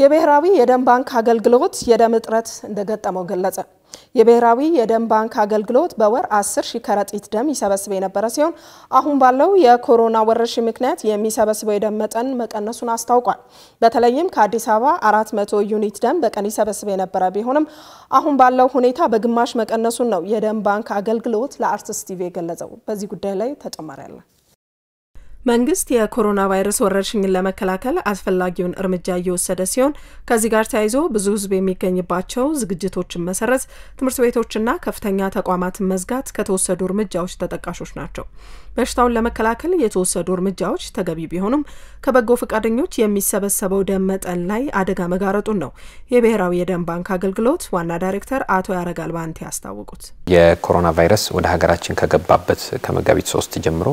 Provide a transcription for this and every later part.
የብሔራዊ የደም ባንክ አገልግሎት የደም እጥረት እንደገጠመው ገለጸ። የብሔራዊ የደም ባንክ አገልግሎት በወር 10 ሺህ ከረጢት ደም ይሰበስብ የነበረ ሲሆን አሁን ባለው የኮሮና ወረርሽኝ ምክንያት የሚሰበስበው የደም መጠን መቀነሱን አስታውቋል። በተለይም ከአዲስ አበባ 400 ዩኒት ደም በቀን ይሰበስብ የነበረ ቢሆንም አሁን ባለው ሁኔታ በግማሽ መቀነሱን ነው የደም ባንክ አገልግሎት ለአርትስ ቲቪ የገለጸው። በዚህ ጉዳይ ላይ ተጨማሪ አለ። መንግስት የኮሮና ቫይረስ ወረርሽኝን ለመከላከል አስፈላጊውን እርምጃ እየወሰደ ሲሆን ከዚህ ጋር ተያይዞ ብዙ ሕዝብ የሚገኝባቸው ዝግጅቶችን መሰረዝ፣ ትምህርት ቤቶችና ከፍተኛ ተቋማትን መዝጋት ከተወሰዱ እርምጃዎች ተጠቃሾች ናቸው። በሽታውን ለመከላከል የተወሰዱ እርምጃዎች ተገቢ ቢሆኑም ከበጎ ፈቃደኞች የሚሰበሰበው ደም መጠን ላይ አደጋ መጋረጡን ነው የብሔራዊ የደም ባንክ አገልግሎት ዋና ዳይሬክተር አቶ ያረጋል ባንቴ ያስታወቁት። የኮሮና ቫይረስ ወደ ሀገራችን ከገባበት ከመጋቢት ሶስት ጀምሮ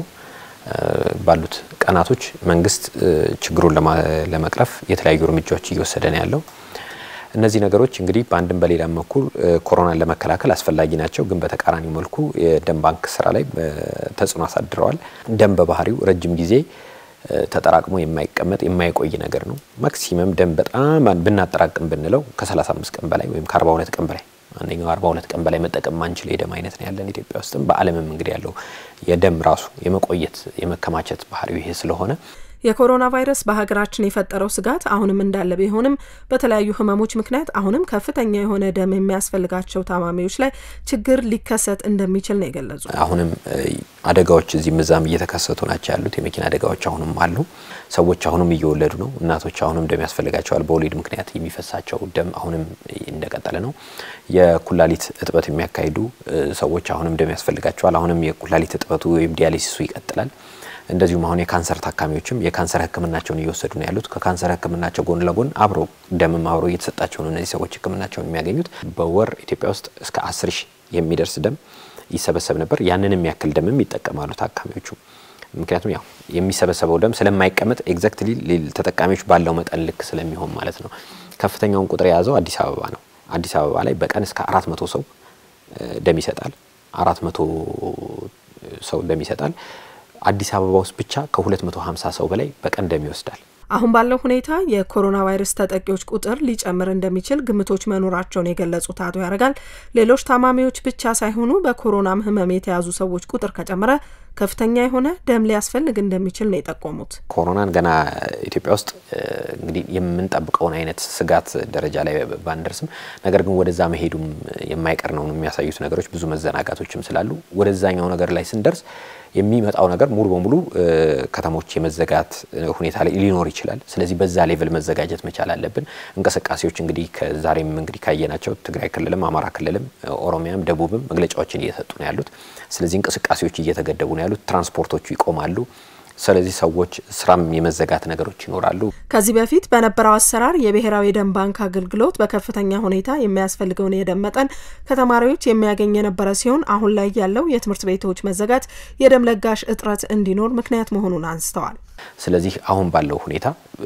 ባሉት ቀናቶች መንግስት ችግሩን ለመቅረፍ የተለያዩ እርምጃዎች እየወሰደ ነው ያለው። እነዚህ ነገሮች እንግዲህ በአንድም በሌላም በኩል ኮሮናን ለመከላከል አስፈላጊ ናቸው፣ ግን በተቃራኒው መልኩ የደም ባንክ ስራ ላይ ተጽዕኖ አሳድረዋል። ደም በባህሪው ረጅም ጊዜ ተጠራቅሞ የማይቀመጥ የማይቆይ ነገር ነው። ማክሲመም ደም በጣም ብናጠራቅም ብንለው ከ35 ቀን በላይ ወይም ከ42 ቀን በላይ አንደኛው 42 ቀን በላይ መጠቀም ማንችል የደም አይነት ነው ያለን ኢትዮጵያ ውስጥም በዓለምም እንግዲህ ያለው የደም ራሱ የመቆየት የመከማቸት ባህሪው ይሄ ስለሆነ የኮሮና ቫይረስ በሀገራችን የፈጠረው ስጋት አሁንም እንዳለ ቢሆንም በተለያዩ ህመሞች ምክንያት አሁንም ከፍተኛ የሆነ ደም የሚያስፈልጋቸው ታማሚዎች ላይ ችግር ሊከሰት እንደሚችል ነው የገለጹ። አሁንም አደጋዎች እዚህም እዛም እየተከሰቱ ናቸው ያሉት። የመኪና አደጋዎች አሁንም አሉ። ሰዎች አሁንም እየወለዱ ነው። እናቶች አሁንም ደም ያስፈልጋቸዋል። በወሊድ ምክንያት የሚፈሳቸው ደም አሁንም እንደቀጠለ ነው። የኩላሊት እጥበት የሚያካሂዱ ሰዎች አሁንም ደም ያስፈልጋቸዋል። አሁንም የኩላሊት እጥበቱ ወይም ዲያሊሲሱ ይቀጥላል። እንደዚሁም አሁን የካንሰር ታካሚዎችም የካንሰር ሕክምናቸውን እየወሰዱ ነው ያሉት። ከካንሰር ሕክምናቸው ጎን ለጎን አብሮ ደምም አብሮ እየተሰጣቸው ነው እነዚህ ሰዎች ሕክምናቸውን የሚያገኙት። በወር ኢትዮጵያ ውስጥ እስከ አስር ሺህ የሚደርስ ደም ይሰበሰብ ነበር። ያንን የሚያክል ደምም ይጠቀማሉ ታካሚዎቹ። ምክንያቱም ያው የሚሰበሰበው ደም ስለማይቀመጥ ኤግዛክትሊ ተጠቃሚዎች ባለው መጠን ልክ ስለሚሆን ማለት ነው። ከፍተኛውን ቁጥር የያዘው አዲስ አበባ ነው። አዲስ አበባ ላይ በቀን እስከ አራት መቶ ሰው ደም ይሰጣል። አራት መቶ ሰው ደም ይሰጣል። አዲስ አበባ ውስጥ ብቻ ከ250 ሰው በላይ በቀን ደም ይወስዳል። አሁን ባለው ሁኔታ የኮሮና ቫይረስ ተጠቂዎች ቁጥር ሊጨምር እንደሚችል ግምቶች መኖራቸውን የገለጹት አቶ ያረጋል ሌሎች ታማሚዎች ብቻ ሳይሆኑ በኮሮናም ህመም የተያዙ ሰዎች ቁጥር ከጨመረ ከፍተኛ የሆነ ደም ሊያስፈልግ እንደሚችል ነው የጠቆሙት። ኮሮናን ገና ኢትዮጵያ ውስጥ እንግዲህ የምንጠብቀውን አይነት ስጋት ደረጃ ላይ ባንደርስም፣ ነገር ግን ወደዛ መሄዱም የማይቀር ነው የሚያሳዩት ነገሮች ብዙ መዘናጋቶችም ስላሉ ወደዛኛው ነገር ላይ ስንደርስ የሚመጣው ነገር ሙሉ በሙሉ ከተሞች የመዘጋት ሁኔታ ላይ ሊኖር ይችላል። ስለዚህ በዛ ሌቭል መዘጋጀት መቻል አለብን። እንቅስቃሴዎች እንግዲህ ከዛሬም እንግዲህ ካየናቸው ትግራይ ክልልም አማራ ክልልም ኦሮሚያም ደቡብም መግለጫዎችን እየሰጡ ነው ያሉት። ስለዚህ እንቅስቃሴዎች እየተገደቡ ነው ያሉት። ትራንስፖርቶቹ ይቆማሉ። ስለዚህ ሰዎች ስራም የመዘጋት ነገሮች ይኖራሉ። ከዚህ በፊት በነበረው አሰራር የብሔራዊ የደም ባንክ አገልግሎት በከፍተኛ ሁኔታ የሚያስፈልገውን የደም መጠን ከተማሪዎች የሚያገኝ የነበረ ሲሆን አሁን ላይ ያለው የትምህርት ቤቶች መዘጋት የደም ለጋሽ እጥረት እንዲኖር ምክንያት መሆኑን አንስተዋል። ስለዚህ አሁን ባለው ሁኔታ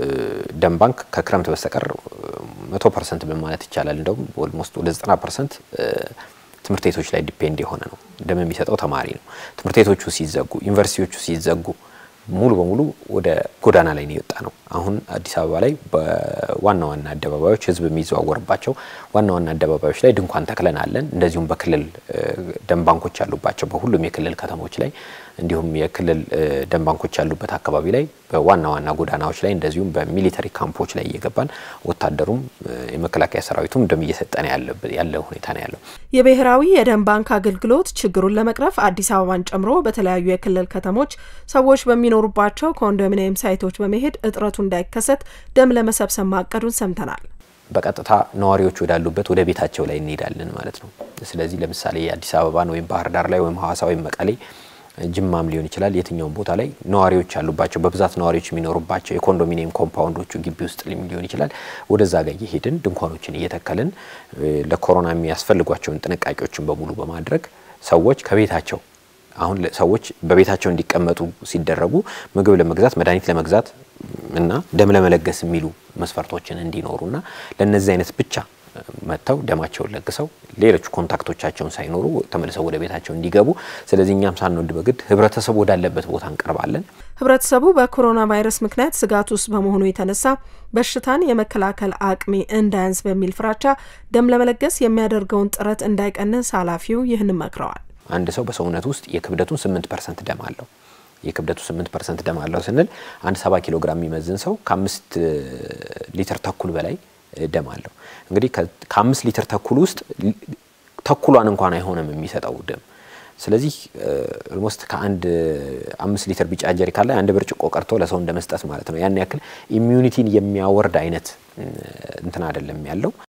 ደም ባንክ ከክረምት በስተቀር መቶ ፐርሰንት ማለት ይቻላል እንደውም ኦልሞስት ወደ ዘጠና ፐርሰንት ትምህርት ቤቶች ላይ ዲፔንድ የሆነ ነው። ደም የሚሰጠው ተማሪ ነው። ትምህርት ቤቶቹ ሲዘጉ፣ ዩኒቨርሲቲዎቹ ሲዘጉ ሙሉ በሙሉ ወደ ጎዳና ላይ ነው የወጣ ነው። አሁን አዲስ አበባ ላይ በዋና ዋና አደባባዮች ህዝብ የሚዘዋወርባቸው ዋና ዋና አደባባዮች ላይ ድንኳን ተክለን አለን። እንደዚሁም በክልል ደም ባንኮች ያሉባቸው በሁሉም የክልል ከተሞች ላይ እንዲሁም የክልል ደም ባንኮች ያሉበት አካባቢ ላይ በዋና ዋና ጎዳናዎች ላይ እንደዚሁም በሚሊተሪ ካምፖች ላይ እየገባን ወታደሩም የመከላከያ ሰራዊቱም ደም እየሰጠን ያለ ሁኔታ ነው ያለው። የብሔራዊ የደም ባንክ አገልግሎት ችግሩን ለመቅረፍ አዲስ አበባን ጨምሮ በተለያዩ የክልል ከተሞች ሰዎች በሚኖሩባቸው ኮንዶሚኒየም ሳይቶች በመሄድ እጥረቱ እንዳይከሰት ደም ለመሰብሰብ ማቀዱን ሰምተናል። በቀጥታ ነዋሪዎች ወዳሉበት ወደ ቤታቸው ላይ እንሄዳለን ማለት ነው። ስለዚህ ለምሳሌ የአዲስ አበባን ወይም ባህር ዳር ላይ ወይም ሀዋሳ ወይም መቀሌ ጅማም ሊሆን ይችላል። የትኛውም ቦታ ላይ ነዋሪዎች ያሉባቸው በብዛት ነዋሪዎች የሚኖሩባቸው የኮንዶሚኒየም ኮምፓውንዶቹ ግቢ ውስጥ ሊሆን ይችላል። ወደዛ ጋር እየሄድን ድንኳኖችን እየተከልን ለኮሮና የሚያስፈልጓቸውን ጥንቃቄዎችን በሙሉ በማድረግ ሰዎች ከቤታቸው አሁን ሰዎች በቤታቸው እንዲቀመጡ ሲደረጉ ምግብ ለመግዛት መድኃኒት ለመግዛት እና ደም ለመለገስ የሚሉ መስፈርቶችን እንዲኖሩና ለእነዚህ አይነት ብቻ መጥተው ደማቸውን ለግሰው ሌሎች ኮንታክቶቻቸውን ሳይኖሩ ተመልሰው ወደ ቤታቸው እንዲገቡ፣ ስለዚህ እኛም ሳንወድ በግድ ህብረተሰቡ ወዳለበት ቦታ እንቀርባለን። ህብረተሰቡ በኮሮና ቫይረስ ምክንያት ስጋት ውስጥ በመሆኑ የተነሳ በሽታን የመከላከል አቅሜ እንዳያንስ በሚል ፍራቻ ደም ለመለገስ የሚያደርገውን ጥረት እንዳይቀንስ ኃላፊው ይህንን መክረዋል። አንድ ሰው በሰውነት ውስጥ የክብደቱን ስምንት ፐርሰንት ደም አለው። የክብደቱ ስምንት ፐርሰንት ደም አለው ስንል አንድ ሰባ ኪሎ ግራም የሚመዝን ሰው ከአምስት ሊትር ተኩል በላይ ደም አለው። እንግዲህ ከአምስት ሊትር ተኩል ውስጥ ተኩሏን እንኳን አይሆንም የሚሰጠው ደም። ስለዚህ ኦልሞስት ከአንድ አምስት ሊትር ቢጫ ጀሪካን ላይ አንድ ብርጭቆ ቀርቶ ለሰው እንደ መስጠት ማለት ነው። ያን ያክል ኢሚዩኒቲን የሚያወርድ አይነት እንትን አይደለም ያለው።